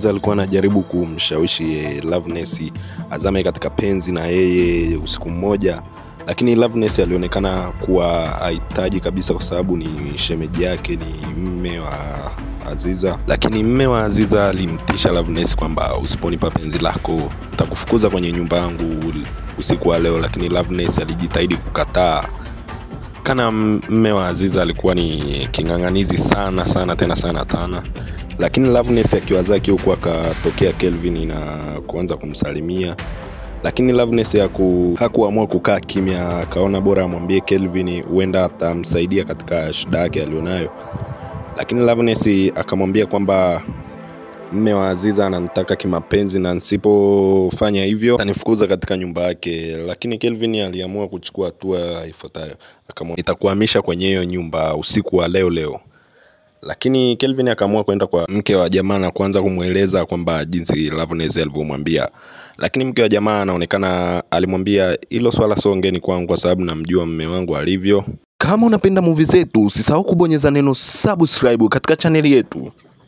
Aziza alikuwa anajaribu kumshawishi eh, Loveness azame katika penzi na yeye usiku mmoja, lakini Loveness alionekana kuwa hahitaji kabisa, kwa sababu ni shemeji yake, ni mme wa Aziza. Lakini mme wa Aziza alimtisha Loveness kwamba usiponipa penzi lako takufukuza kwenye nyumba yangu usiku wa leo, lakini Loveness alijitahidi kukataa kana mme wa Aziza alikuwa ni king'ang'anizi sana sana tena sana tana, lakini Loveness akiwa zake huku akatokea Kelvin na kuanza kumsalimia, lakini Loveness haku, hakuamua kukaa kimya, akaona bora amwambie Kelvin, huenda atamsaidia katika shida yake alionayo, lakini Loveness akamwambia kwamba mme wa Aziza ananitaka kimapenzi na nisipofanya hivyo atanifukuza katika nyumba yake. Lakini Kelvin aliamua kuchukua hatua ifuatayo, akamwambia nitakuhamisha kwenye hiyo nyumba usiku wa leo leo. Lakini Kelvin akaamua kwenda kwa mke wa jamaa na kuanza kumweleza kwamba jinsi Loveness alivyomwambia, lakini mke wa jamaa anaonekana alimwambia hilo swala sio ngeni kwangu, kwa sababu namjua mme wangu alivyo. Kama unapenda movie zetu, usisahau kubonyeza neno subscribe katika chaneli yetu.